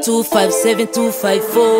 257 254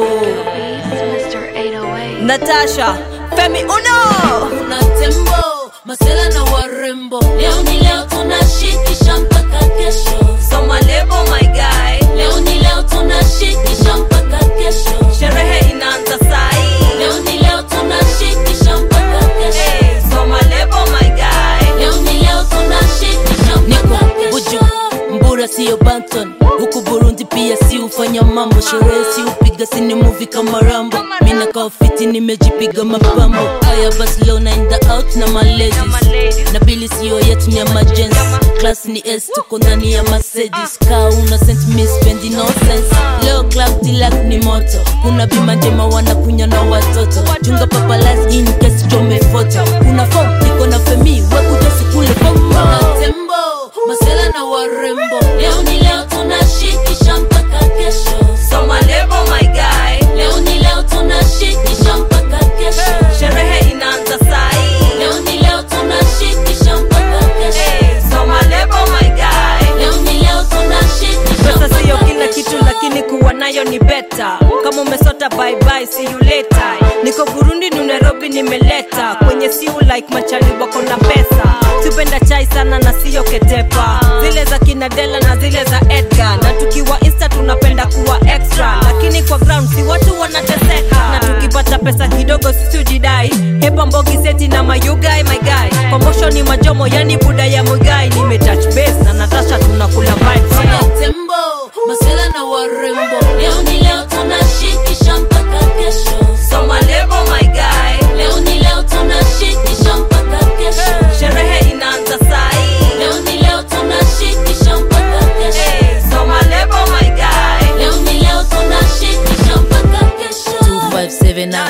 Mr. 808. Natasha Femi Uno kuna tembo masela na warembo leo ni leo tunashikisha mpaka kesho Soma lebo my guy leo ni leo tunashikisha mpaka kesho Sherehe inaanza sai leo ni leo tunashikisha mpaka kesho hey, Soma lebo my guy leo ni leo tunashikisha mpaka Buju kesho Mbura siyo Banton huku Burundi pia si ufanya mambo sherehe si upiga sini movie kama Rambo mina kaofiti nimejipiga mapambo aya basi leo naenda out na maladies na bili siyo yetu ni emergency class ni S tuko ndani ya Mercedes ka una sent me spendi no sense leo club tilak ni moto kuna bima njema wanakunya na watoto chunga papalas in case chome foto kuna form niko na femi wekuja sikule kuna fomo tembo masela na warembo leo ni leo tunashikisha mpaka kesho Soma lebo my guy leo ni leo tunashikisha mpaka kesho sherehe inaanza sai leo ni leo tunashikisha mpaka kesho hey, Soma lebo my guy leo ni leo tunashikisha pesa siyo mpaka kila kesho. kitu lakini kuwa nayo ni beta kama umesota bye bye see you later niko burundi ni nairobi nimeleta kwenye siu like machali wako na pesa tupenda chai sana na siyo ketepa zile za kinadela na zile za edgar na tukiwa insta tunapenda kuwa extra lakini kwa ground si watu wanateseka na tukipata pesa kidogo situjidai hepa mbogi seti na mayugai my guy komosho ni majomo yani buda ya mugai nimetouch base na natasha tunakula vibes Kuna tembo masela na warembo leo ni leo tunashikisha mpaka kesho Soma lebo my guy leo ni leo tunashikisha mpaka kesho sherehe inaanza sai leo ni leo tunashikisha mpaka kesho hey, Soma lebo my guy leo ni leo tunashikisha mpaka kesho 257 na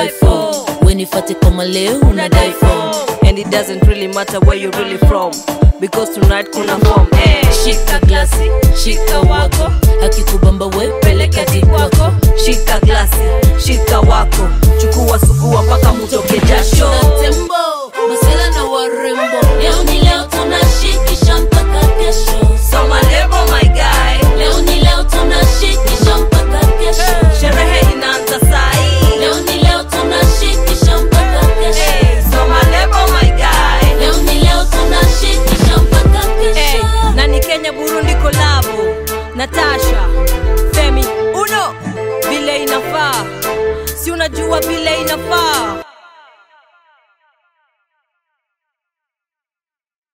254 wenifate kama leo unadai form and it doesn't really matter where you're really from because tonight kuna form hey. shika glasi shika wako akikubamba we peleka dikwako shika glasi shika wako chukua sugua mpaka mutoke jasho Kuna tembo masela na warembo